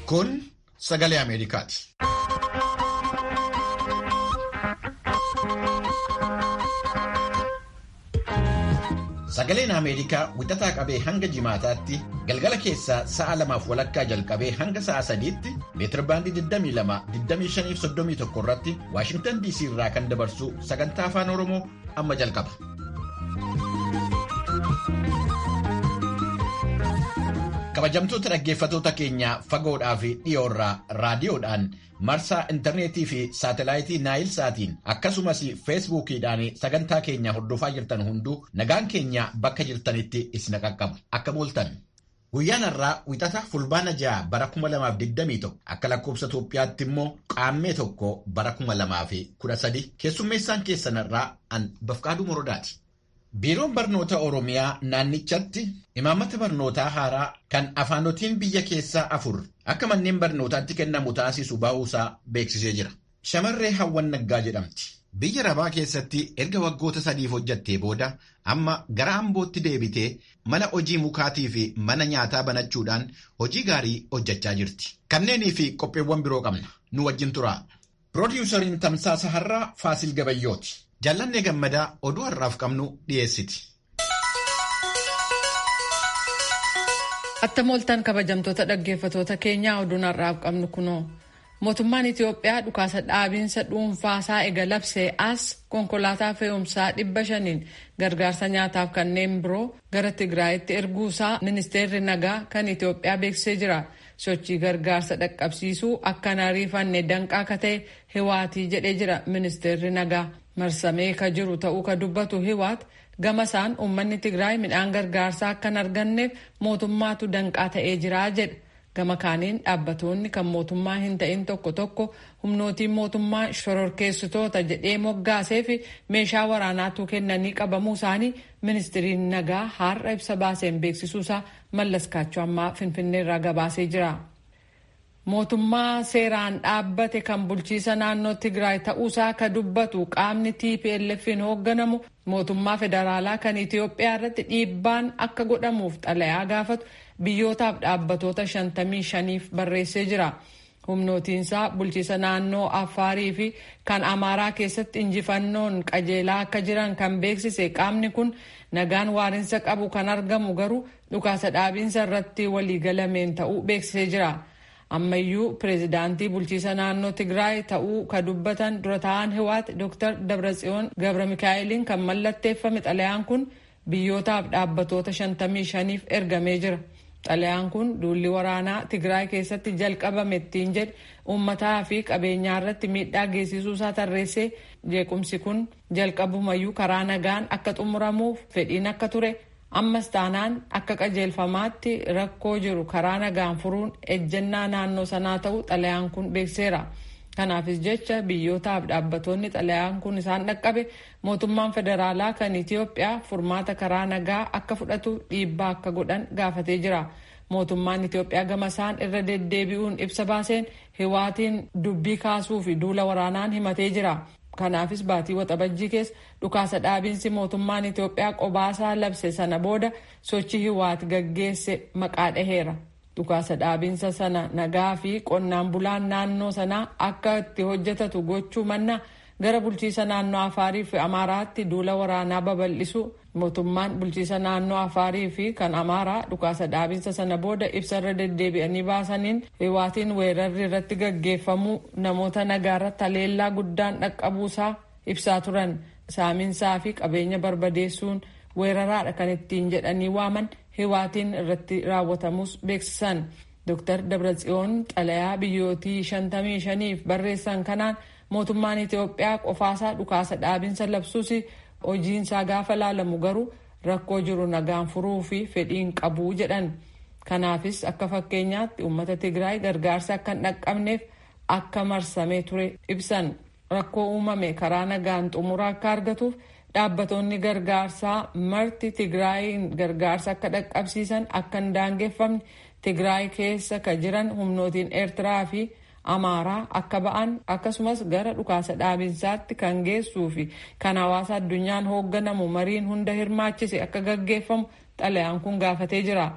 Kun sagalee Ameerikaati. Sagaleen Ameerikaa wixataa qabee hanga jimaataatti galgala keessaa sa'a lamaaf walakkaa jalqabee hanga sa'a sadiitti meetirbaandii 22-25-31 irratti Waashingtan DC irraa kan dabarsu sagantaa afaan Oromoo amma jalqaba. Kabajamtoota dhaggeeffatoota keenya fagoodhaa fi dhiyoorraa raadiyoodhaan marsaa intarneetii fi saatelaayitii naayil saatiin akkasumas feesbuukiidhaan sagantaa keenya hordofaa jirtan hunduu nagaan keenya bakka jirtanitti isin qaqqaba akka booltan. Guyyaan har'aa wixata fulbaana ja'a bara 2021 akka lakkoobsa Itoophiyaatti immoo qaammee tokko bara 2013 keessummeessaan keessan irraa an bafqaaduu morodaati. Biiroon barnoota Oromiyaa naannichatti imaammata barnootaa haaraa kan afaanotiin biyya keessaa afur akka manneen barnootaatti kennamu taasisu bahuusaa beeksisee jira. Shamarree Hawwan Naggaa jedhamti. Biyya Rabaa keessatti erga waggoota sadiif hojjattee booda amma gara Ambootti deebitee mana hojii mukaatii fi mana nyaataa banachuudhaan hojii gaarii hojjechaa jirti. Kanneenii fi qopheewwan biroo qabna. Nu wajjin turaa. Piroodyuusariin Tamsaasa Har'aa Faasil Gabayyooti. Jaallannee gammadaa oduu har'aaf qabnu dhiyeessiti. Attam ooltan kabajamtoota dhaggeeffatoota keenyaa oduun har'aaf qabnu kunoo. Mootummaan Itoophiyaa dhukaasa dhaabiinsa dhuunfaasaa ega labsee as konkolaataa fe'umsaa dhibba shaniin gargaarsa nyaataaf kanneen biroo gara Tigraayitti erguusaa ministeerri nagaa kan Itoophiyaa beeksisee jira. Sochii gargaarsa dhaqqabsiisuu akkan ariifanne danqaa akka ta'e hiwaatii jedhee jira ministeerri nagaa. marsamee ka jiru ta'uu ka dubbatu hiwaat gama isaan uummanni tigraay midhaan gargaarsaa akka hin arganneef mootummaatu danqaa ta'ee jira jedha gama kaaniin dhaabbatoonni kan mootummaa hin ta'in tokko tokko humnootiin mootummaa shororkeessitoota jedhee moggaasee fi meeshaa waraanaatu kennanii qabamuu isaanii ministiriin nagaa har'a ibsa baaseen beeksisuusaa mallaskaachuu ammaa finfinneerraa gabaasee jira. mootummaa seeraan dhaabbate kan bulchiisa naannoo tigraay ta'uusaa ka dubbatu qaamni tplf'n hoogganamu mootummaa federaalaa kan itiyoophiyaa irratti dhiibbaan akka godhamuuf xalayaa gaafatu biyyootaaf dhaabbatoota 55f barreessee jira humnootiinsaa bulchiisa naannoo affaarii fi kan amaaraa keessatti injifannoon qajeelaa akka jiran kan beeksise qaamni kun nagaan waarinsa qabu kan argamu garuu dhukaasa dhaabiinsa irratti waliigalameen ta'uu beeksisee jira. ammayyuu pireezidaantii bulchiisa naannoo tigraay ta'uu ka dubbatan dura ta'an hiwaat dr dabratsiyoon gabra mikaa'eliin kan mallatteeffame xalayaan kun biyyootaaf dhaabbatoota 55f ergamee jira xalayaan kun duulli waraanaa tigraay keessatti jalqabame ittiin jedhe uummataa fi qabeenyaa irratti miidhaa geessisuusaa tarreessee jeequmsi kun jalqabumayyuu karaa nagaan akka xumuramuuf fedhiin akka ture ammas taanaan akka qajeelfamaatti rakkoo jiru karaa nagaan furuun ejjennaa naannoo sanaa ta'uu xalayaan kun beekseera. kanaafis jecha biyyootaaf dhaabbatoonni xalayaan kun isaan dhaqqabe mootummaan federaalaa kan itiyoophiyaa furmaata karaa nagaa akka fudhatu dhiibbaa akka godhan gaafatee jira. mootummaan itiyoophiyaa gama isaan irra deddeebi'uun ibsa baaseen hiwaatiin dubbii kaasuu fi duula waraanaan himatee jira. kanaafis baatii waxabajjii keessa dhukaasa dhaabiinsi mootummaan Itoophiyaa qobaasaa labse sana booda sochii hiwaati gaggeesse maqaa dhaheera. Dhukaasa dhaabiinsa sana nagaa fi qonnaan bulaan naannoo sanaa akka itti hojjetatu gochuu manna gara bulchiisa naannoo Afaarii fi Amaaraatti duula waraanaa babal'isu mootummaan bulchiisa naannoo Afaarii fi kan Amaaraa dhukaasa dhaabiinsa sana booda ibsarra deddeebi'anii baasaniin hiwaatiin weerarri irratti gaggeeffamuu namoota nagaarratti haleellaa guddaan dhaqqabuusaa ibsaa turan saaminsaa fi qabeenya barbadeessuun weeraraadha kan ittiin jedhanii waaman hiwaatiin irratti raawwatamus beeksisan. Dr. Dabratsiyoon xalayaa biyyootii 55f barreessan kanaan mootummaan Itoophiyaa qofaasaa dhukaasa dhaabinsa labsuus hojiinsaa gaafa laalamu garuu rakkoo jiru nagaan furuu fi fedhiin qabuu jedhan. Kanaafis akka fakkeenyaatti uummata Tigraay gargaarsa akka hin dhaqqabneef akka marsamee ture ibsan. Rakkoo uumame karaa nagaan xumura akka argatuuf dhaabbatoonni gargaarsaa marti Tigraayin gargaarsa akka dhaqqabsiisan akka hin daangeffamne Tigraay keessa ka jiran humnootiin Eertiraa fi Amaaraa akka ba'an akkasumas gara dhukaasa dhaabinsaatti kan geessuu fi kan hawaasa addunyaan hoogganamu mariin hunda hirmaachise akka gaggeeffamu xalayaan kun gaafatee jira.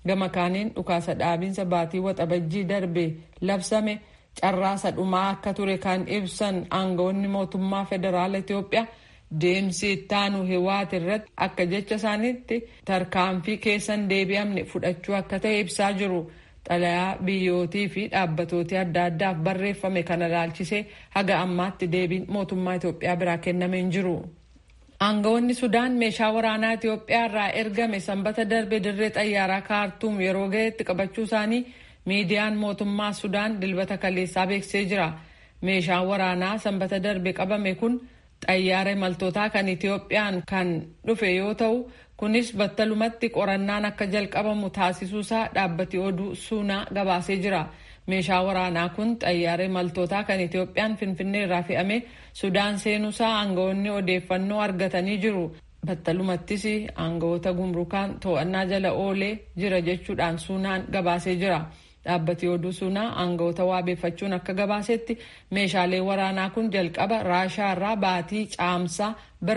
gama kaaniin dhukaasa dhaabinsa baatii waxabajjii darbe labsame carraasa dhumaa akka ture kan ibsan aangawoonni mootummaa federaala Itoophiyaa deemsi ittaanu hiwaat irratti akka jecha isaaniitti tarkaanfii keessan deebi'amne fudhachuu akka ta'e ibsaa jiru. Xalayaa biyyootii fi dhaabbatooti adda addaaf barreeffame kana ilaalchisee haga ammaatti deebiin mootummaa Itoophiyaa biraa kennamee hin jiru. Aangawoonni Sudaan meeshaa waraanaa Itoophiyaa irraa ergame sanbata darbe dirree xayyaaraa kaartuum yeroo ga'etti qabachuu isaanii miidiyaan mootummaa Sudaan dilbata kaleessaa beeksisee jira. Meeshaan waraanaa sanbata darbe qabame kun xayyaara imaltootaa kan Itoophiyaan kan dhufe yoo ta'u kunis battalumatti qorannaan akka jalqabamu taasisuusaa dhaabbati oduu suunaa gabaasee jira. Meeshaa waraanaa kun xayyaara imaltootaa kan Itoophiyaan Finfinnee irraa fe'ame Sudaan seenuusaa aangawoonni odeeffannoo argatanii jiru. Battalumattis aangawoota gumrukaan to'annaa jala oolee jira jechuudhaan suunaan gabaasee jira. Dhaabbati oduu suunaa aangawoota waabeeffachuun akka gabaasetti meeshaalee waraanaa kun jalqaba raashaa irraa baatii caamsaa bara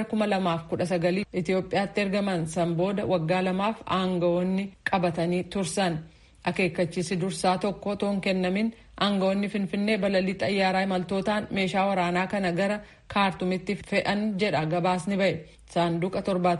2019 Itoophiyaatti ergaman san booda waggaa lamaaf aangawoonni qabatanii tursan. Akeekkachiisi dursaa tokko otoo hin kennamin aangawoonni Finfinnee balalii xayyaaraa imaltootaan meeshaa waraanaa kana gara kaartumitti fe'an jedha gabaasni ba'e. Saanduqa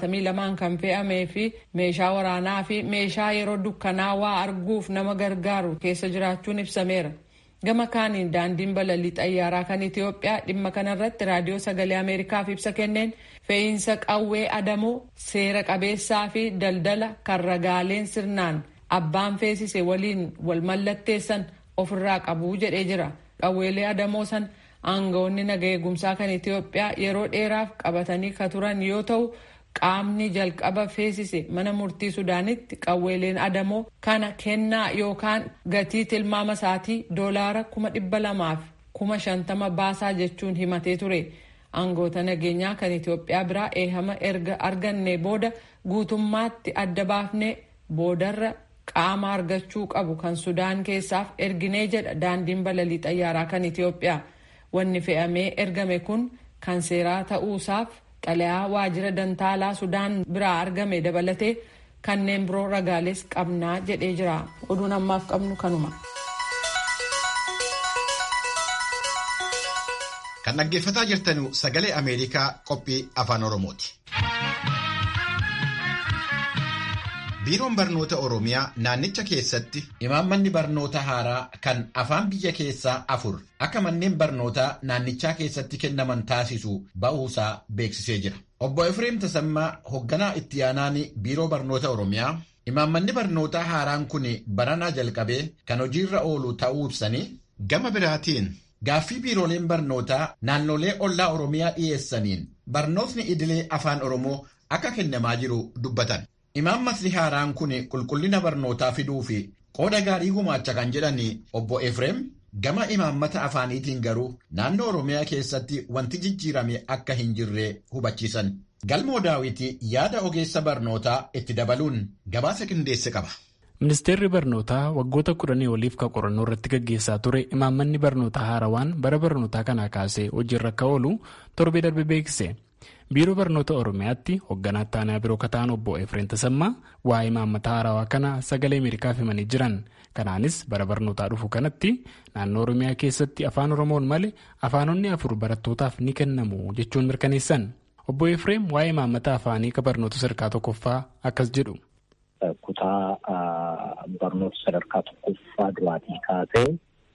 72 kan fe'amee fi meeshaa waraanaa fi meeshaa yeroo dukkanaa waa arguuf nama gargaaru keessa jiraachuun ibsameera. Gama kaaniin daandiin balalii xayyaaraa kan Itoophiyaa dhimma kanarratti raadiyoo sagalee Ameerikaaf ibsa kenneen fe'iinsa qawwee adamoo seera qabeessaa fi daldala kan ragaaleen sirnaan abbaan feesise waliin wal mallatteessan ofirraa qabuu jedhee jira. Qawweelee adamoo san aangawoonni naga eegumsaa kan Itoophiyaa yeroo dheeraaf qabatanii ka turan yoo ta'u qaamni jalqaba feesise mana murtii Sudaanitti qawweeleen adamoo kana kennaa yookaan gatii tilmaama isaatii doolaara kuma dhibba lamaaf kuma shantama baasaa jechuun himatee ture. Aangoota nageenyaa kan Itoophiyaa biraa eehama erga arganne booda guutummaatti adda baafnee boodarra qaama argachuu qabu kan Sudaan keessaaf erginee jedha daandiin balalii xayyaaraa kan Itoophiyaa. Wanni fe'amee ergame kun kan seeraa ta'uusaaf xalayaa waajjira dantaalaa Sudaan biraa argame dabalatee kanneen biroo ragaalees qabnaa jedhee jira. Oduun ammaaf qabnu kanuma. Kan dhaggeeffataa jirtan sagalee Ameerikaa qophii afaan Oromooti. Biiroon barnoota Oromiyaa naannicha keessatti imaammanni barnoota haaraa kan afaan biyya keessaa afur akka manneen barnootaa naannichaa keessatti kennaman taasisu ba'uusaa beeksisee jira. Obbo Efreem Tasammaa hoogganaa itti aanaan Biiroo Barnoota Oromiyaa imaammanni barnootaa haaraan kun baranaa jalqabee kan hojiirra oolu ta'uu ibsanii gama biraatiin gaaffii biirooleen barnootaa naannolee ollaa Oromiyaa dhiyeessaniin barnootni idilee afaan Oromoo akka kennamaa jiru dubbatan. Imaammatni haaraan kun qulqullina barnootaa fiduu fi qooda gaarii gumaacha kan jedhan obbo Efreem gama imaammata afaaniitiin garuu naannoo Oromiyaa keessatti wanti jijjiirame akka hin jirre hubachiisan. Galmoo daawwitii yaada ogeessa barnootaa itti dabaluun gabaasa qindeesse qaba. Ministeerri barnootaa waggoota kudhanii oliif kan qorannoo irratti gaggeessaa ture imaammanni barnootaa haarawaan bara barnootaa kanaa kaasee hojiirra akka oolu torbee darbe beeksise. biiroo barnoota oromiyaatti hoogganaa taanaa biroo kataan obbo efreen tasammaa waa'ee imaammata haarawaa kana sagalee ameerikaaf himanii jiran kanaanis bara barnootaa dhufu kanatti naannoo oromiyaa keessatti afaan oromoon malee afaanonni afur barattootaaf ni kennamu jechuun mirkaneessan obbo efreem waa'ee imaammata afaanii ka barnoota sadarkaa tokkoffaa akkas jedhu. kutaa barnoota sadarkaa tokkoffaa duraatii kaasee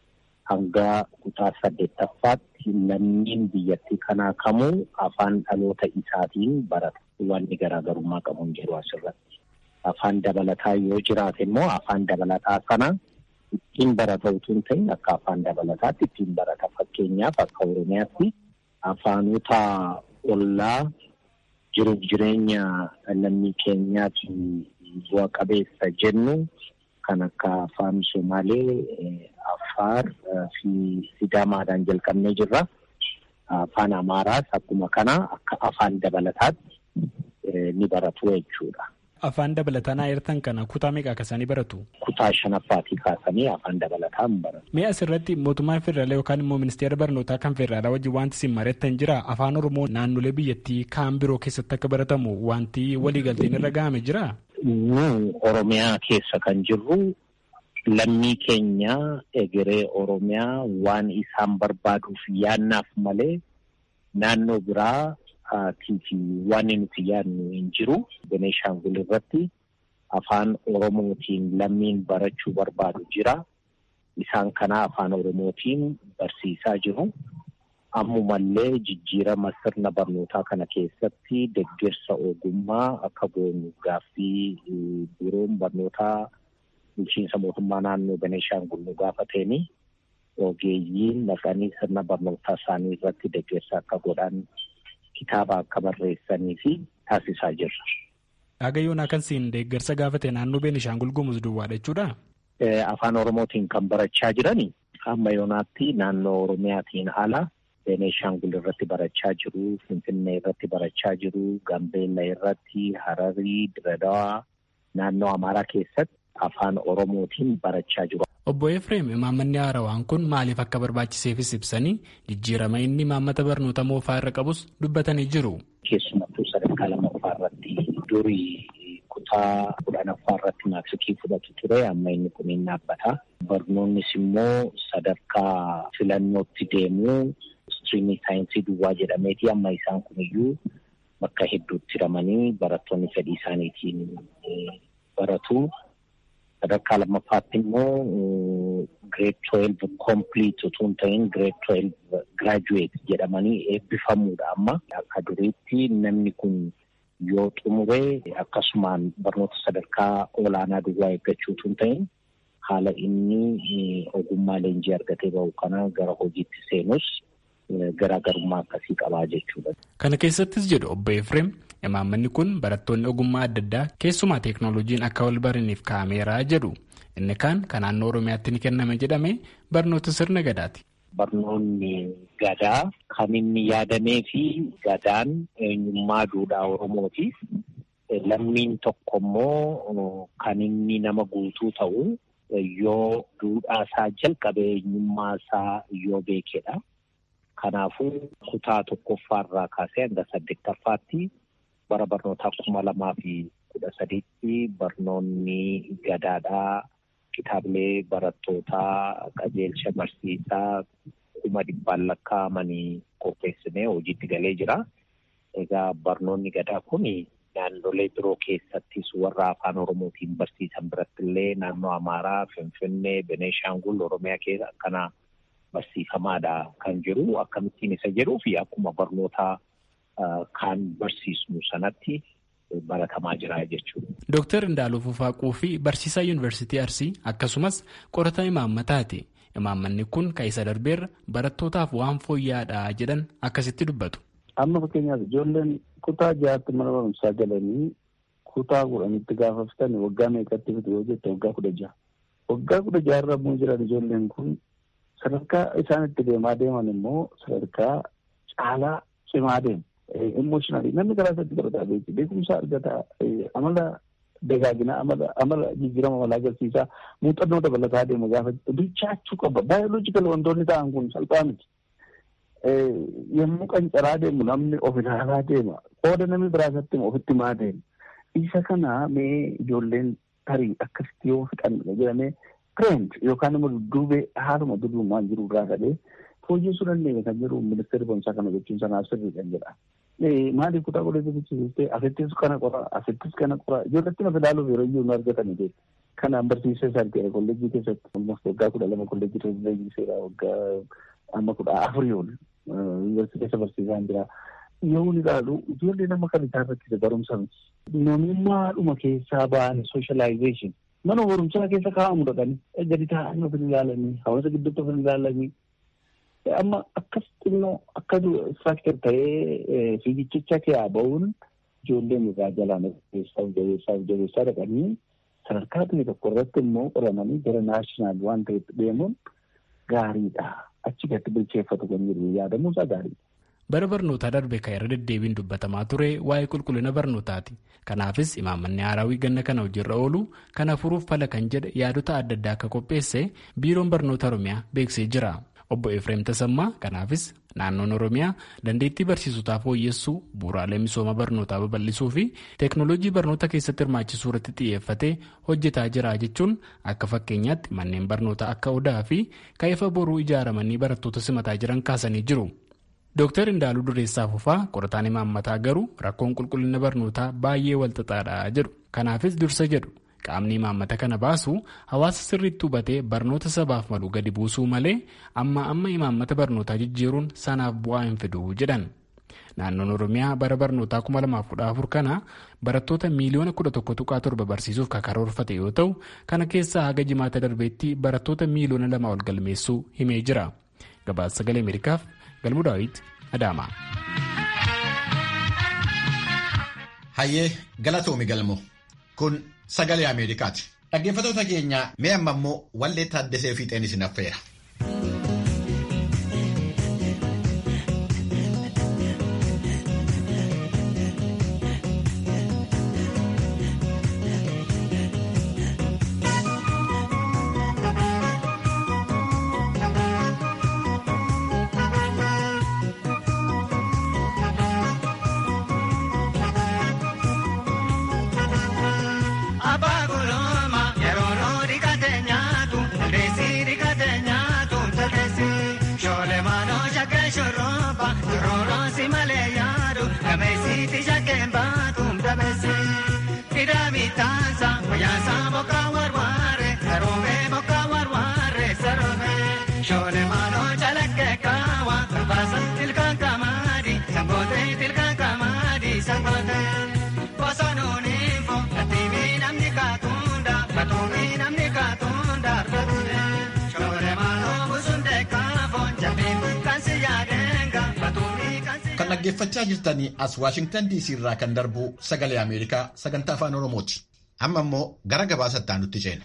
hanga kutaa saddeettaffaatti lammiin biyyattii kanaa kamuu afaan dhaloota isaatiin barata. Wanni garaagarummaa qabu hin jiru asirratti. Afaan dabalataa yoo jiraate immoo afaan dabalataa sana ittiin barata utuu hin ta'in akka afaan dabalataatti ittiin barata. Fakkeenyaaf akka Oromiyaatti afaanota ollaa jiruuf jireenya lammii keenyaatiin bu'a qabeessa jennu kan akka afaan Somaalee, Affaar fi Sidaamaadhaan jalqabnee jirra. Afaan Amaaraas akkuma kana akka afaan dabalataatti ni baratu jechuudha. Afaan dabalataa naa eertan kana kutaa meeqa akkasanii baratu? Kutaa shanaffaatii kaasanii afaan dabalataa hin baratu. Mee asirratti mootummaan federaalaa yookaan immoo ministeera barnootaa kan federaalaa wajjin wanti isin mari'attan jira afaan oromoo naannolee biyyattii kaan biroo keessatti akka baratamu wanti waliigalteen irra ga'ame jira? nu Oromiyaa keessa kan jirru lammii keenya egeree Oromiyaa waan isaan barbaaduuf yaannaaf malee naannoo biraa fi waan nuti yaadnu hin jiru. Beneeshaangul irratti afaan Oromootiin lammiin barachuu barbaadu jira. Isaan kana afaan Oromootiin barsiisaa jiru. Ammumallee jijjiirama sirna barnootaa kana keessatti deeggarsa ogummaa akka goonu gaaffii biiroon barnootaa bulchiinsa mootummaa naannoo Beneeshaangul nu gaafateeni ogeeyyiin dhaqanii sirna barnootaa isaanii irratti deeggarsa akka godhan kitaaba akka barreessanii fi taasisaa jirra. Dhagayyoon akkasiin deeggarsa gaafate naannoo Beneeshaangul Gumuz duwwaadha jechuudha. Afaan Oromootiin kan barachaa jirani amma yoonaatti naannoo Oromiyaatiin ala Beneeshaangul irratti barachaa jiru, Finfinnee irratti barachaa jiru, Gambeella irratti, Hararii, Diradawaa, naannoo Amaaraa keessatti afaan Oromootiin barachaa jiru. Obbo Efreem imaammanni haarawaan kun maaliif akka barbaachiseefis ibsanii jijjiirama inni imaammata barnoota moofaa irra qabus dubbatanii jiru. Keessumattuu sadarkaa lammaffaa irratti durii kutaa kudhanaffaa irratti maatikii fudhatu ture amma inni kun hin dhaabbata. Barnoonnis immoo sadarkaa filannootti deemuu istiriimii saayinsii duwwaa jedhameeti amma isaan kuniyyuu bakka hedduutti hiramanii barattoonni fedhii isaaniitiin baratu. Sadarkaa lammaffaatti immoo gireed tuweelv kompliit utuu hin ta'in gireed tuweelv giraajuweet jedhamanii eebbifamuudha amma. Akka duriitti namni kun yoo xumure akkasumaan barnoota sadarkaa olaanaa duwwaa eeggachuu utuu hin ta'in haala inni ogummaa leenjii argatee bahu kana gara hojiitti seenus garaagarummaa akkasii qabaa jechuudha. Kana keessattis jedhu obbo Efreem imaammanni kun barattoonni ogummaa adda addaa keessumaa teeknooloojiin akka wal baraniif kaa'ameera jedhu inni kaan kan naannoo Oromiyaatti ni kenname jedhame barnoota sirna gadaati. Barnoonni gadaa kan inni yaadamee fi gadaan eenyummaa duudhaa Oromootiif lammiin tokko immoo kan inni nama guutuu ta'u yoo duudhaa isaa jalqabe eenyummaa isaa yoo beekedha. Kanaafuu kutaa tokkoffaarraa kaasee hanga saddeettaffaatti bara barnootaa kuma lamaa fi kudha sadiitti barnoonni gadaadhaa kitaabilee barattootaa qajeelcha barsiisaa kuma dhibbaan lakkaa'amanii qopheessinee hojiitti galee jira. Egaa barnoonni gadaa kun naannolee biroo keessattis warra afaan Oromootiin barsiisan biratti illee naannoo Amaaraa, Finfinnee, Beneeshaangul, Oromiyaa keessa akkana barsiifamaadha kan jiru. Akkamittiin isa jedhuu fi akkuma barnoota kan barsiisnu sanatti baratamaa jira jechuudha. Dooktar Indaaluu Fufaaquu fi barsiisaa Yuunivarsiitii Arsii akkasumas qorataa imaammataati. Imaammanni kun kan isa darbeerra barattootaaf waan fooyya'aadha jedhan akkasitti dubbatu. Amma fakkeenyaaf ijoolleen kutaa ja'aatti mana barumsaa galanii kutaa kudhanitti gaafa fitan waggaa meeqatti fitu yoo jette waggaa kudha ja'a. Waggaa kudha ja'arra immoo jiran ijoolleen kun sadarkaa isaan itti deemaa deeman immoo sadarkaa caalaa cimaa deemu. Emooshinaalii namni karaa isaatti barataa beeku beekumsa argataa amala dagaagina amala jijjiirama amalaa agarsiisaa muuxannoo dabalataa deemu gaafa bilchaachuu qaba. Baayoloojikal wantoonni ta'an kun salphaa miti. Yommuu qancaraa deemu namni of ilaalaa deema. Qooda namni biraasatti ofitti maa deema. Isa kana mee ijoolleen tarii akkasitti yoo fixan jedhamee trend yookaan immoo dudduubee haaluma duduumaan jiru irraa kadhee fooyyessuu dandeenya kan jedhu ministeerri barumsaa kana jechuun sanaaf sirriidhaan jedha. Maaliif kutaa godhee bichisiistee asittis kana qora asittis kana qora ijoolletti naaf ilaaluuf yeroo iyyuu nu argatanii jechuudha. Kanaan barsiisee isaan ta'e kolleejjii keessatti almost waggaa kudha lama kolleejjii keessatti waggaa amma kudha afurii ol yuunivarsiitii keessa barsiisaan jira. Yoo ilaalu ijoollee nama kan isaan rakkise barumsa miti. Namummaadhuma keessaa ba'an sooshalaayizeeshin mana barumsaa keessa kaa'amu dhaqanii gadi taa'anii of ilaalanii hawaasa gidduutti of ilaalanii amma akkas xinnoo akka istiraakchar ta'ee fiigichicha keessaa ba'uun ijoolleen irraa jalaan jabeessaa jabeessaa jabeessaa dhaqanii sadarkaa biyya tokko irratti immoo qoramanii gara naashinaal waan ta'etti deemuun gaariidha. Achi gadi bilcheeffatu kan jiru yaadamuusaa gaariidha. Bara barnootaa darbe kan irra deddeebiin dubbatamaa ture waa'ee qulqullina barnootaati. Kanaafis imaammanni haarawii ganna kana hojiirra oolu kana furuuf fala kan jedhe yaadota adda addaa akka qopheesse biiroon barnoota Oromiyaa beeksisee jira. Obbo Efreem Tasammaa kanaafis naannoon Oromiyaa dandeettii barsiisotaa fooyyessuu bu'uuraalee misooma barnootaa babal'isuu fi teeknooloojii barnoota keessatti hirmaachisuu irratti xiyyeeffatee hojjetaa jira jechuun akka fakkeenyaatti manneen barnootaa akka odaa fi ka'eefa boruu ijaaramanii barattoota simataa jiran kaasanii jiru. Dooktar Indaaluu Dureessaa Fufaa qorataan imaammataa garuu rakkoon qulqullina barnootaa baay'ee walxaxaadha jedhu. Kanaafis dursa jedhu. Qaamni imaammata kana baasu hawaasa sirriitti hubatee barnoota sabaaf malu gadi buusuu malee amma amma imaammata barnootaa jijjiiruun sanaaf bu'aa hin fidu jedhan. Naannoon Oromiyaa bara barnootaa 2014 kana barattoota miiliyoona 11.7 barsiisuuf karoorfate yoo ta'u, kana keessaa haga jimaata darbeetti barattoota miiliyoona lama ol galmeessuu himee jira. Gabaasa sagalee Ameerikaaf Galmuu Daawit Adaama. Hayyee galatoomi galmoo. Kun sagalee Ameerikaati. Dhaggeeffattoota keenya mee amma immoo wallee taaddesee fiixeen isin affeera. Kan dhaggeeffachaa jirtanii as Waashingtan DC irraa kan darbu sagalee Ameerikaa sagantaa afaan Oromooti. Amma immoo gara gabaasattaa nutti ceena.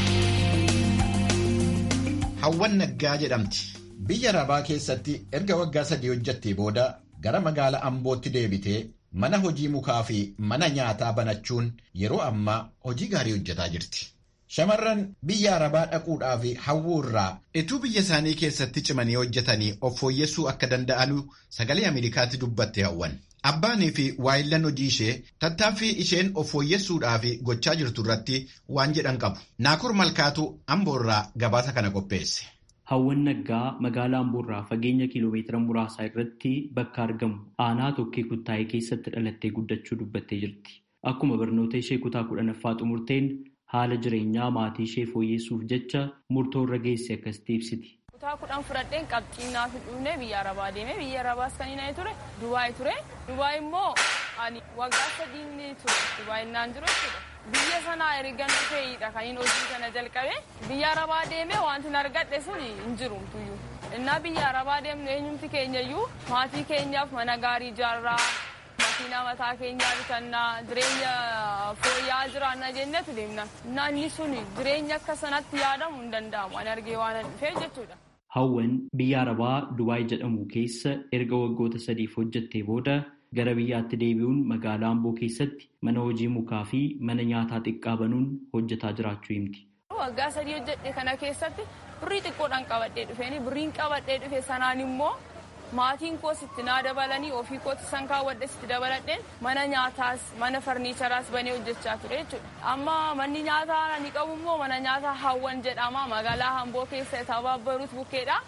Hawwan Naggaa jedhamti. Biyya Arabaa keessatti erga waggaa sadii hojjattee booda gara magaalaa Ambootti deebitee mana hojii mukaa fi mana nyaataa banachuun yeroo ammaa hojii gaarii hojjetaa jirti. Shamarran biyya Arabaa dhaquudhaaf hawwuu irraa ituu biyya isaanii keessatti cimanii hojjetanii of fooyyessuu akka danda'an sagalee Ameerikaatti dubbatte hawwan. Abbaanii fi waayillan hojii ishee tattaaffii isheen of fooyyessuudhaaf gochaa jirtu irratti waan jedhan qabu. Naakur Malkaatu Amboorraa gabaasa kana qopheesse. Hawwan Naggaa magaalaa Amboorraa fageenya kiiloomeetira muraasaa irratti bakka argamu aanaa tokkee kuttaa'ee keessatti dhalattee guddachuu dubbattee jirti. Akkuma barnoota ishee kutaa kudhanaffaa xumurteen haala jireenyaa maatii ishee fooyyessuuf jecha murtoo irra geesse akkasitti ibsiti. Kutaa kudhan fudhadheen qabxii naaf dhufne biyya Arabaa deeme biyya Arabaas kan inni ture Dubaay ture. Dubaay immoo ani waggaa sadii ture Dubaay naan jiru jechuudha. Biyya sanaa ergan dhufeeyidha kan inni hojii kana jalqabe. Biyya Arabaa deeme wanti argadhe sun hin jiru tuyyuu. Innaa biyya Arabaa deemnu eenyumti keenyayyuu maatii keenyaaf mana gaarii ijaarraa makiinaa mataa keenyaa bitannaa jireenya fooyya'aa jiraanna jennetu deemna. Naanni sun jireenya akka sanatti yaadamu hin danda'amu. Ani argee waan dhufee jechuudha. Hawwan biyya Arabaa Dubaay jedhamu keessa erga waggoota sadiif hojjettee booda gara biyyaatti deebi'uun magaalaa Amboo keessatti mana hojii mukaa fi mana nyaataa xiqqaa banuun hojjetaa jiraachuu himti. Waggaa sadii hojjedhe kana keessatti birrii xiqqoodhaan qabadhee dhufeeni birriin qabadhee dhufe sanaan immoo maatiin koos itti naa dabalanii ofii kooti san kaawwadhes itti dabaladheen mana nyaataas mana farniicharaas banee hojjechaa ture jechuudha. Amma manni nyaataa ni qabu immoo mana nyaataa hawwan jedhama magaalaa Amboo keessa tabaabbaruut bukkeedha.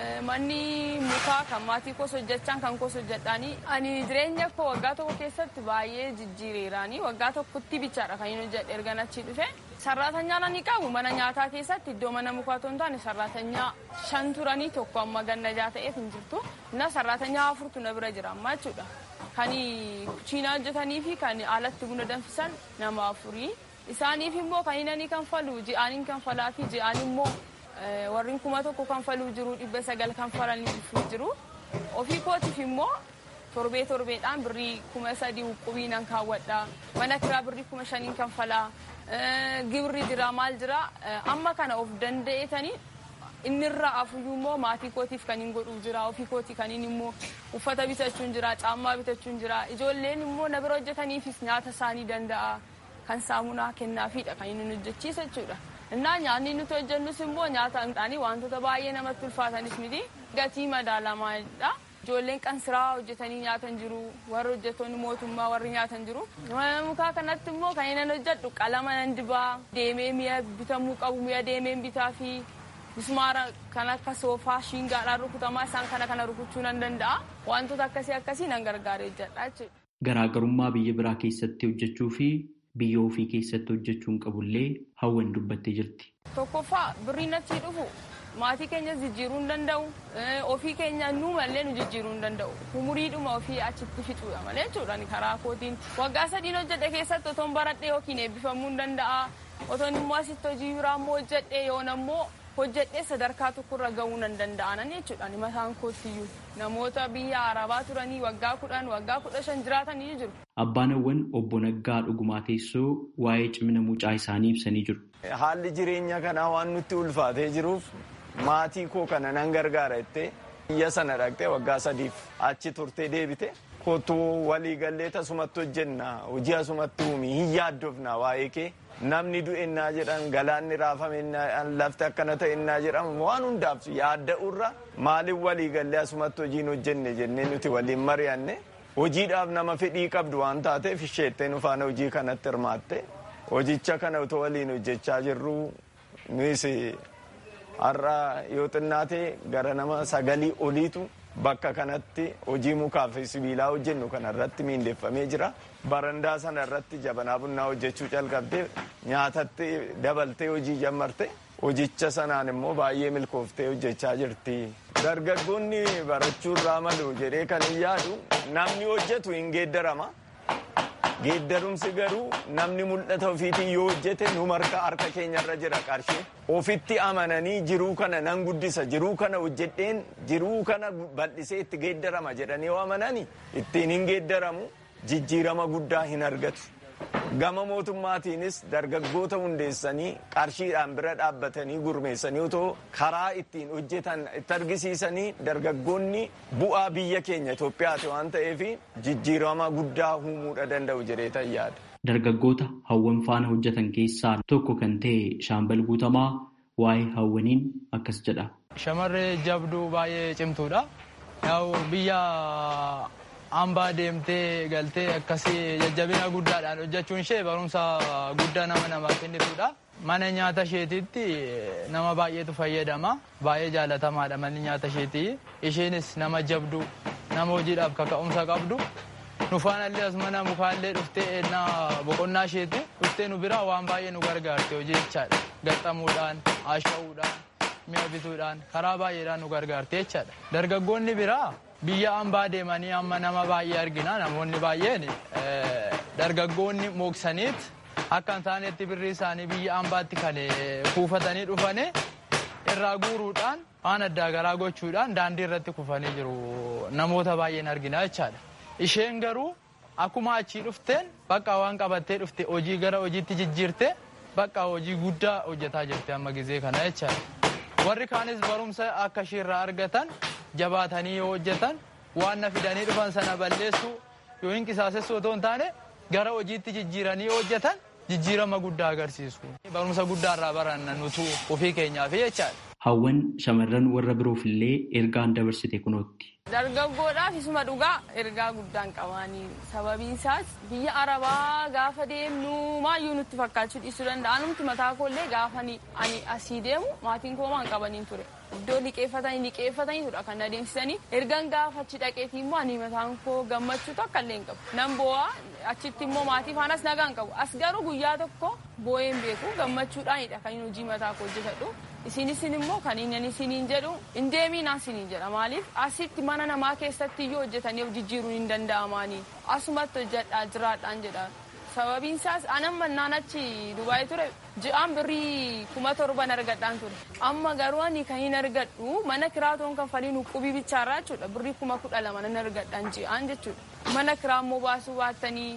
Manni mukaa kan maatii koos hojjechaan kan koos hojjedhaanii ani jireenya koo waggaa tokko keessatti baay'ee jijjiireeraanii waggaa tokkotti bichaadha kan inni hojjedhe ergan achi dhufe. Sarraatanyaa ni qabu mana nyaataa keessatti iddoo mana mukaa otoo hin taane sarraatanyaa shan turanii tokko amma gannajaa ta'eef hin jirtu. Na sarraatanyaa afurtu na bira jira amma jechuudha. Kan kuchiinaa hojjetanii fi kan alatti buna danfisan nama afurii. Isaaniif immoo kan inni kanfalu ji'aaniin kanfalaa fi ji'aan immoo warreen kuma tokko kanfaluu jiru dhibba sagal kanfalaniif jiru. Ofii kootiif immoo torbee torbeedhaan birrii kuma sadii huqubii nan kaawwadha. Mana kiraa birrii kuma shaniin kanfalaa. Gibirri jira maal jira amma kana of danda'etanii inni irraa afuyyuu immoo maatii kootiif kan hin godhuu jira ofii kootii kan inni immoo uffata bitachuun jira caammaa bitachuun jira ijoolleen immoo na bira hojjetaniifis nyaata isaanii danda'a kan saamunaa kennaafidha kan inni hojjechiisa jechuudha. innaa nyaanni nuti hojjennus immoo nyaata midhaanii wantoota baay'ee namatti ulfaatanis miti gatii madaalamaadha. Ijoolleen qansiraa hojjetanii nyaatan jiru warri hojjettoonni mootummaa warri nyaatan jiru. Mana mukaa kanatti immoo kan inni hojjedhu qalama nan dibaa deemee mi'a bitamuu qabu mi'a deemeen bitaa fi mismaara kan akka soofaa shiingaadhaan rukutamaa isaan kana kana rukuchuu nan danda'a. Wantoota akkasii akkasii nan gargaara hojjedha jechuudha. Garaagarummaa biyya biraa keessatti hojjechuu fi biyya ofii keessatti hojjechuun qabullee hawwan dubbattee jirti. Tokkoffaa birriin achii dhufu maatii keenyas jijjiiruu hin danda'u ofii keenya nu mallee nu jijjiiruu hin danda'u umuriidhuma ofii achitti fixuudha malee jechuudha karaa kootiin waggaa sadiin hojjedhe keessatti otoon baradhee yookiin eebbifamuu hin danda'a otoon immoo asitti hojii biraa immoo hojjedhe yoon ammoo hojjedhee sadarkaa tokkorra gahuu nan danda'anan jechuudha mataan koottiyyuu namoota biyya arabaa turanii waggaa kudhan waggaa kudha shan jiraatanii jiru. Abbaan hawwan obbo Naggaa dhugumaa teessoo waa'ee cimina mucaa isaanii ibsanii jiru. Haalli jireenya kanaa waan nutti ulfaatee jiruuf maatii koo kana nan gargaara jettee biyya sana dhaqxee waggaa sadiif achi turtee deebite kottuu walii gallee tasumatti hojjenna hojii asumatti uumi hin yaaddofna waa'ee kee namni du'ennaa jedhan galaanni raafamennaa lafti akkana ta'ennaa jedhamu waan hundaaf yaadda'urra maaliif walii gallee asumatti hojiin hojjenne jennee nuti waliin mari'anne hojiidhaaf nama fedhii qabdu waan taateef isheettee nu faana hojii kanatti hirmaatte hojicha kana utoo waliin hojjechaa jirru nunis har'a yoo xinnaate gara nama sagalii oliitu bakka kanatti hojii mukaa fi sibiilaa hojjennu kana irratti miindeeffamee jira. Barandaa sana irratti jabanaa bunnaa hojjechuu calqabdee nyaatatti dabaltee hojii jammarte hojicha sanaan immoo baay'ee milkooftee hojjechaa jirti. Dargaggoonni barachuu irraa malu jedhee kan hin yaadu namni hojjetu hin geeddarama. Geeddarumsi garuu namni mul'ata ofiitiin yoo hojjete nu marka harka keenyarra jira qarshii. Ofitti amananii jiruu kana nan guddisa jiruu kana hojjedheen jiruu kana bal'isee itti geeddarama jedhanii yoo amanani ittiin hin geeddaramu jijjiirama guddaa hin argatu. Gama mootummaatiinis dargaggoota hundeessanii qarshiidhaan bira dhaabbatanii gurmeessanii otoo karaa ittiin hojjetan itti argisiisanii dargaggoonni bu'aa biyya keenya Itoophiyaati waan ta'eef jijjiirama guddaa uumuudha danda'u jedhee yaada. Dargaggoota hawwan faana hojjetan keessaa tokko kan ta'e shaambal guutamaa waa'ee hawwaniin akkas jedha. Shamarree jabduu baay'ee cimtuudha. Biyya hambaa deemtee galtee akkasii jajjabina guddaadhaan hojjechuun ishee barumsa guddaa nama namaa kennitudha. Mana nyaata isheetiitti nama baay'eetu fayyadama. Baay'ee jaalatamaadha manni nyaata isheetii. Isheenis nama jabduu nama hojiidhaaf kaka'umsa qabdu. Nufaanallee as mana mukaallee dhuftee ennaa boqonnaa isheeti. Dhuftee nu bira waan baay'ee nu gargaarte hojii jechaadha. Gaxxamuudhaan, haasha'uudhaan, mi'a bituudhaan karaa baay'eedhaan nu gargaarte jechaadha. Dargaggoonni biraa biyya hambaa deemanii amma nama baay'ee argina namoonni baay'een dargaggoonni mooksaniit akka hin taanetti birrii isaanii biyya hambaatti kan kuufatanii dhufanii irraa guuruudhaan waan addaa garaa gochuudhaan daandii irratti kufanii jiru namoota baay'een argina jechaadha. Isheen garuu akkuma achii dhufteen bakka waan qabattee dhufte hojii gara hojiitti jijjiirte bakka hojii guddaa hojjetaa jirti amma gizee kana jechaadha. Warri kaanis barumsa akka isheerraa argatan jabaatanii yoo hojjetan waan na fidanii dhufan sana balleessuu yoo hin qisaasessu otoo hin taane gara hojiitti jijjiiranii yoo hojjetan jijjiirama guddaa agarsiisu. Barumsa guddaarraa baranna nutu ofii keenyaaf jechaadha. Hawwan shamarran warra biroof illee ergaan dabarsite kunootti. Dargaggoodhaaf isuma dhugaa ergaa guddaan qabaanii sababiin isaas biyya arabaa gaafa deemnu maayyuu nutti fakkaachuu dhiisuu danda'a. Anumti mataa koollee gaafa ani asii deemu maatiin koo maan qabaniin ture. Iddoo liqeeffatanii liqeeffataniitudha kan adeemsisanii ergan gaafa achi dhaqeetii immoo ani mataan koo gammachuutu akka illee hin qabu. Nan boo'aa achitti immoo maatii faanas nagaan qabu. As garuu guyyaa tokko boo'een beeku gammachuudhaanidha kan hojii mataa koo hojjetadhu. Isinis immoo kan inni isiniin jedhu hin deemiin isiniin jedha maaliif asitti mana namaa keessatti iyyuu hojjetanii jijjiiruun hin danda'amaanii asumatti hojjedhaa jiraadhaan jedha. Sababiin isaas anan mannaan achi Dubaayii ture ji'aan birrii kuma torban argadhaan ture. Amma garuu ani kan hin argadhu mana kiraatoon kanfaliin uqubii bichaarraa jechuudha birrii kuma kudha lama nan argadhaan ji'aan jechuudha. Mana kiraa immoo baasuu baattanii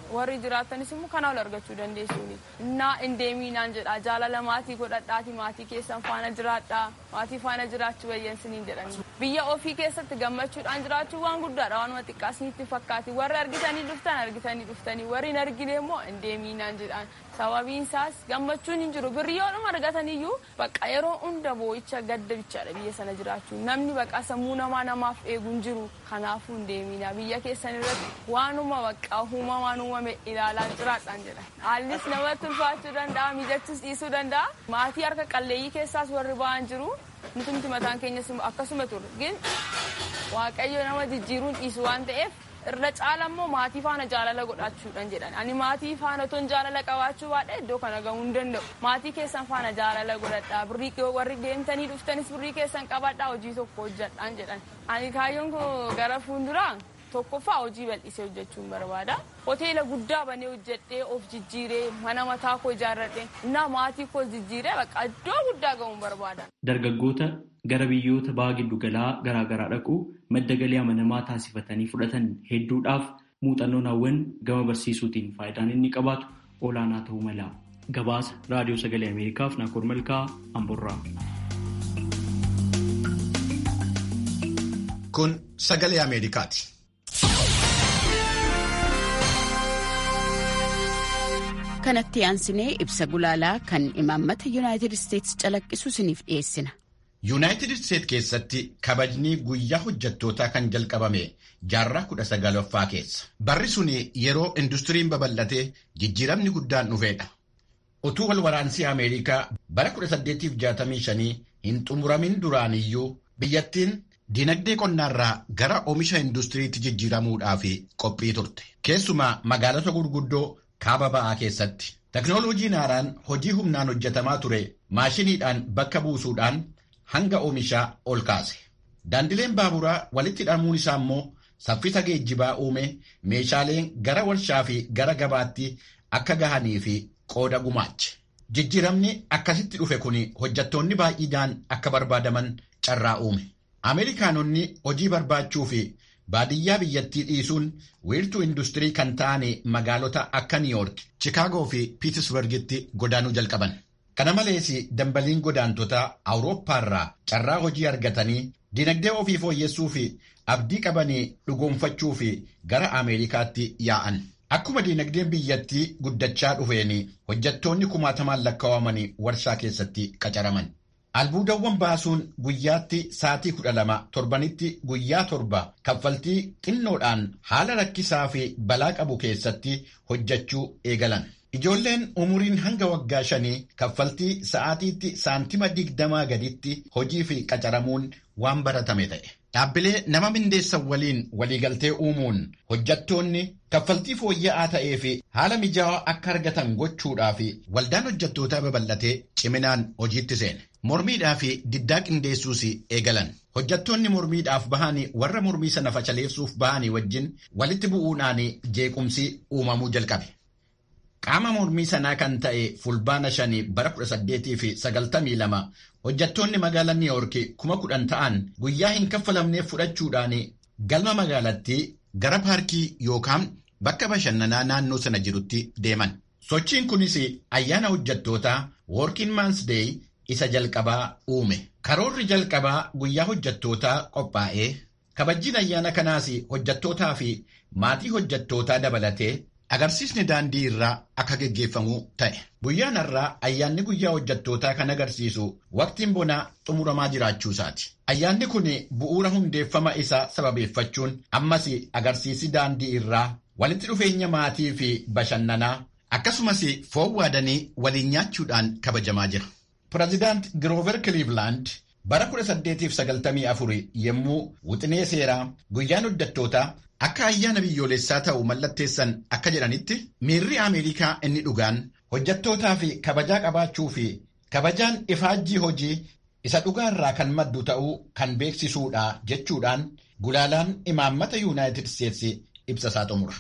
warri jiraatanis immoo kana ol argachuu dandeessuuni innaa indeemiinaan jedha jaalala maatii godhadhaati maatii keessan faana jiraadhaa maatii faana jiraachuu wayyansiniin jedhani biyya ofii keessatti gammachuudhaan jiraachuu waan guddaadha waanuma xiqqaasnitti fakkaati warri argitanii dhuftan argitanii dhuftanii warri hin argine immoo indeemiinaan jedhaan sababiin isaas gammachuun hin jiru birriyoodhuma argataniyyuu bakka yeroo hunda boo'icha gadda bichaadha biyya sana jiraachuu namni bakka sammuu namaa namaaf eegu hin jiru kanaafuu hin deemina biyya keessan irratti waanuma bakka uumamaan uumame ilaalaa jiraadhaan jedha haallis namatti ulfaachuu danda'a mijachuus dhiisuu danda'a maatii harka qalleeyyii keessaas warri ba'an jiru nutumti mataan keenyas akkasuma ture gin waaqayyo nama jijjiiruun dhiisu waan ta'eef irra caala immoo maatii faana jaalala godhachuudhaan jedhan ani maatii faana ton jaalala qabaachuu baadhe iddoo kana gahuu hin danda'u maatii keessan faana jaalala godhadhaa birrii warri deemtanii dhuftanis birrii keessan qabadhaa hojii tokko hojjadhaan jedhan ani kaayyoon koo gara fuulduraa tokkoffaa hojii bal'isee hojjechuun barbaada hoteela guddaa banee hojjedhee of jijjiiree mana mataa koo ijaarradhe na maatii koo jijjiiree bakka iddoo guddaa ga'uun barbaada. Dargaggoota gara biyyoota baha giddugalaa garaagaraa dhaqu madda galii amanamaa taasifatanii fudhatan hedduudhaaf muuxannoon hawwan gama barsiisuutiin faayidaan inni qabaatu olaanaa ta'uu mala. Gabaasa Raadiyoo Sagalee Ameerikaaf Naakoor Malkaa Amborraa. Kun Sagalee Ameerikaati. kanatti aansinee ibsa gulaalaa kan imaammata yuunaayitid isteetsi calaqqisu isiniif dhiyeessina. yuunaayitid isteet keessatti kabajni guyyaa hojjettootaa kan jalqabame jaarraa kudha sagalaffaa keessa barri sun yeroo industiriin babal'atee jijjiiramni guddaan dhufeedha utuu wal waraansii ameerikaa bara 1865 hin xumuramin duraaniyyuu biyyattiin dinagdee qonnaarraa gara oomisha industiriitti jijjiiramuudhaaf qophii turte keessumaa magaalota gurguddoo kaaba ba'aa keessatti teknooloojiin haaraan hojii humnaan hojjetamaa ture maashiniidhaan bakka buusuudhaan hanga oomishaa ol kaase daandileen baaburaa walitti hidhamuun isaa immoo saffisa geejjibaa uume meeshaaleen gara warshaa fi gara gabaatti akka gahanii fi qooda gumaache jijjiiramni akkasitti dhufe kun hojjettoonni baay'inaan akka barbaadaman carraa uume ameerikaanonni hojii barbaachuu fi baadiyyaa biyyattii dhiisuun wiirtuu industirii kan ta'an magaalota akka niiyoork chikaagoo fi piitisbargitti godaanuu jalqaban kana malees dambaliin godaantotaa awurooppaarraa carraa hojii argatanii dinagdee ofii fooyyessuu fi abdii qabanii dhugoomfachuu fi gara ameerikaatti yaa'an akkuma dinagdeen biyyattii guddachaa dhufeen hojjettoonni kumaatamaan lakkaawamanii warshaa keessatti qacaraman. albuudawwan baasuun guyyaatti sa'atii kudha lama torbanitti guyyaa torba kaffaltii xinnoodhaan haala rakkisaa fi balaa qabu keessatti hojjechuu eegalan. Ijoolleen umuriin hanga waggaa shanii kaffaltii sa'aatiitti saantima digdamaa gaditti hojii fi qacaramuun waan baratame ta'e. Dhaabbilee nama mindeessan waliin waliigaltee uumuun hojjettoonni kaffaltii fooyya'aa ta'ee fi haala mijaawaa akka argatan gochuudhaaf waldaan hojjettootaa babal'atee ciminaan hojiitti seene. Mormiidhaa fi diddaa qindeessuus eegalan. Hojjettoonni mormiidhaaf bahanii warra mormii sana fashaleessuuf bahanii wajjin walitti bu'uudhaan jeequmsi uumamuu jalqabe. Qaama mormii sanaa kan ta'e fulbaana shanii bara 1892 hojjettoonni magaalaa Niiyoork kuma kudhan ta'an guyyaa hin kaffalamneef fudhachuudhaan galma magaalattii gara paarkii yookaan bakka bashannanaa naannoo sana jirutti deeman. Sochiin kunis ayyaana hojjettootaa Working Man's Day isa jalqabaa uume. Karoorri jalqabaa guyyaa hojjettootaa qophaa'ee kabajjiin ayyaana kanaas hojjettootaa fi maatii hojjettootaa dabalatee agarsiisni daandii irraa akka geggeeffamu ta'e. Guyyaan har'aa ayyaanni guyyaa hojjettootaa kan agarsiisu waqtiin bonaa xumuramaa jiraachuu isaati. Ayyaanni kun bu'uura hundeeffama isaa sababeeffachuun ammas agarsiisi daandii irraa walitti dhufeenya maatii fi bashannanaa akkasumas foon waadanii waliin nyaachuudhaan kabajamaa jira. Pireezidaant Giroover Cleveland bara 1894 yommuu wixinee seeraa guyyaan hojjettootaa akka ayyaana biyyoolessaa ta'u mallatteessan akka jedhanitti miirri Ameerikaa inni dhugaan hojjettootaa fi kabajaa qabaachuu fi kabajaan ifaajjii hojii isa dhugaarraa kan maddu ta'uu kan beeksisuudha jechuudhaan gulaalaan imaammata yuunaayitid isteetsi ibsa isaa xumura.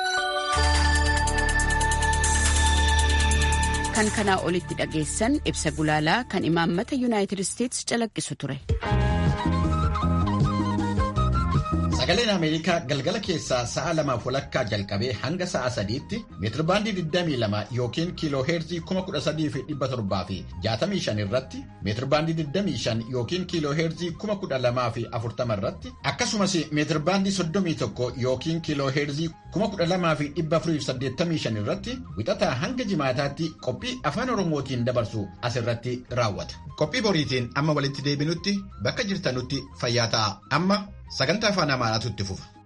kan kanaa olitti dhageessan ibsa gulaalaa kan imaammata yuunaayitid isteetsi calaqqisu ture. Sagaleen Ameerikaa galgala keessaa sa'a lamaaf walakkaa jalqabee hanga sa'a sadiitti meetirbaandii 22 yookiin kiiloo heerzii 13,700 fi 65 irratti meetirbaandii 25 yookiin kiiloo heerzii 12,040 irratti akkasumas meetirbaandii 31 yookiin kiiloo heerzii 12,485 irratti wixataa hanga jimaataatti qophii afaan oromootiin dabarsu asirratti raawwata. Qophii boriitiin amma walitti deebinutti bakka jirtanutti fayyaa ta'a. Amma sagantaa afaan amaaraatu itti fufa.